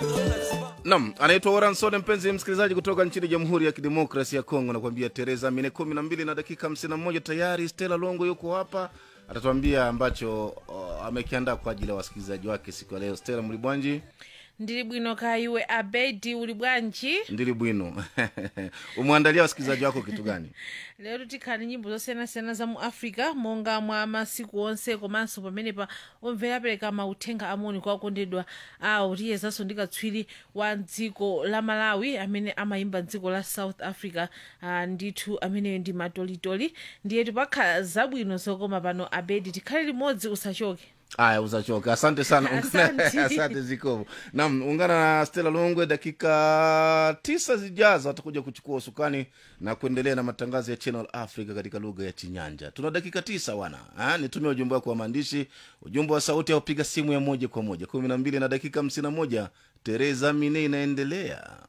Nam anaitwa Oransone, mpenzi msikilizaji kutoka nchini Jamhuri ya Kidemokrasi ya Kongo, nakuambia Tereza mine kumi na mbili na dakika hamsini na moja tayari. Stella Longo yuko hapa, atatuambia ambacho uh, amekiandaa kwa ajili ya wasikilizaji wake siku ya leo. Stella Mlibwanji ndili bwino kaya iwe abedi uli bwanji ndili bwino umwandalia wasikilizaji wako kitu gani? lero tikhani nyimbo zosiyanasiyana za mu africa monga mwa masiku onse komanso pamenepa omvera apereka mauthenga amoni kwa akondedwa awo tiyezanso ndi katswiri wa dziko la malawi amene amayimba dziko la south africa uh, ndithu ameneyo ndi matolitoli ndiye tipakhala zabwino zokoma pano abedi tikhale limodzi usachoke Aya, uzachoka. Asante sana Ungana- Asante. asante Zikovo. Naam, ungana na Stella Longwe dakika tisa zijazo, atakuja kuchukua usukani na kuendelea na matangazo ya Channel Africa katika lugha ya Chinyanja. Tuna dakika tisa wana ha? Nitumie ujumbe wako wa maandishi, ujumbe wa sauti au piga simu ya moja kwa moja kumi na mbili na dakika hamsini na moja. Tereza Mine inaendelea.